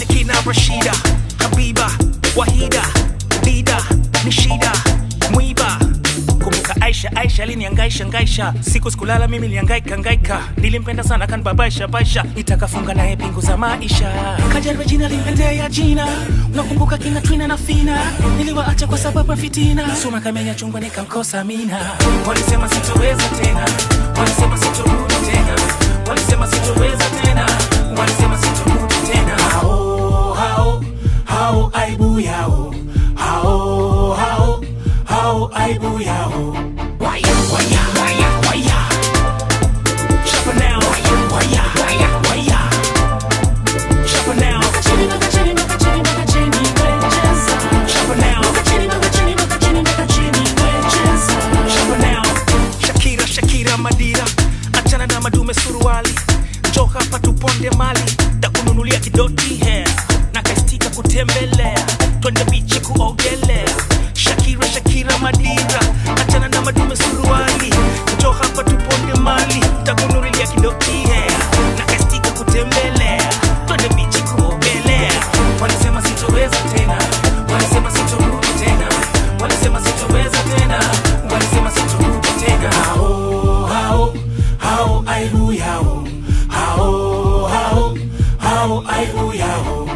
Sakina, Rashida, Habiba, Wahida, Dida, Nishida, Mwiba. Kumbuka Aisha, Aisha aliniangaisha ngaisha, siku sikulala mimi nilihangaika ngaika, nilimpenda sana kanibabaisha baisha, nitakafunga naye pingu za maisha. Kaja Regina alimpendea jina, unakumbuka kina Twina na Fina, niliwaacha kwa sababu ya fitina, Suma kamenya chungwa nikamkosa Amina. Walisema sitoweza tena, walisema sitorudi tena, walisema sitoweza tena, walisema sitorudi tena. Hao hao hao aibu yao, hao hao hao aibu yao. Waya waya waya waya, Sharper now. Waya waya waya waya, Sharper now. Sharper now. Sharper now. Shakira Shakira Madira, achana na madume suruali, njoo hapa tuponde mali, takununulia kidoti hair na kaistika kutembelea, twende bichi kuogelea. Shakira Shakira Madira, achana na madume suruali, njoo hapa tuponde mali, takununulia kidoti hair na kaistika kutembelea, twende bichi kuogelea. Walisema sitoweza tena, walisema sitorudi tena, walisema sitoweza tena, walisema sitorudi tena. Hao hao hao aibu yao, hao hao hao aibu yao.